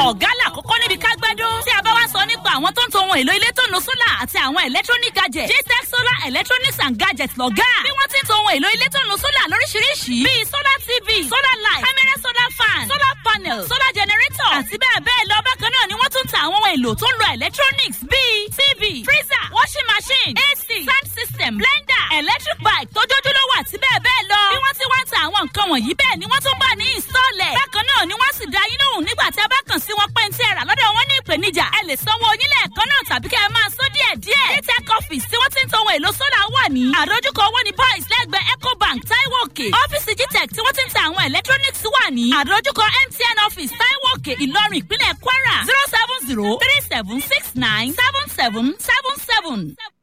ọ̀gá làkọ́kọ́ níbi kágbẹ́dọ́ tí a bá wá sọ nípa àwọn tó ń to ohun èlò ilé tó nu sólà àti àwọn electronic gadget jtech solar electronics and gadgets lọ́gá bí wọ́n ti ń to ohun èlò ilé tó nu sólà lóríṣiríṣi bíi solar tv solar light camera solar fan solar panel solar generator àti bẹ́ẹ̀ bẹ́ẹ̀ lọ bákan náà ni wọ́n tún ta àwọn ohun èlò tó ń lo electronics bíi tv freezer washing machine ac sound system blender electric bike tójójúlówó àti bẹ́ẹ̀ bẹ́ẹ̀ lọ bí wọ́n ti wá ń ta àwọn nǹkan wọ̀nyí bẹ́ẹ̀ ni wọ́n tún bá ní ìsọ̀lẹ̀ bákan náà ni wọ́n sì dá yín lóhùn nígbà tí a bá kàn sí wọn pé ní tí ẹ rà lọ́dọ̀ wọn ní ìpèníjà ẹ lè sanwó onílẹ̀ ẹ̀kan náà tàbí kẹ́ ẹ máa sọ díẹ̀ díẹ̀ dtech office tí wọ́n ti ń to ohun èlò sólà wà ní àdójúkọ owó ní boys lẹ́gbẹ̀ẹ́ ecobank taiwo òkè ọ́fíìsì gtech tí wọ́n ti ń ta àwọn electronics wà ní àdójúkọ mtn office taiwo òkè ìlọrin ìpínlẹ̀ kwara zero seven zero three seven six nine seven seven seven seven.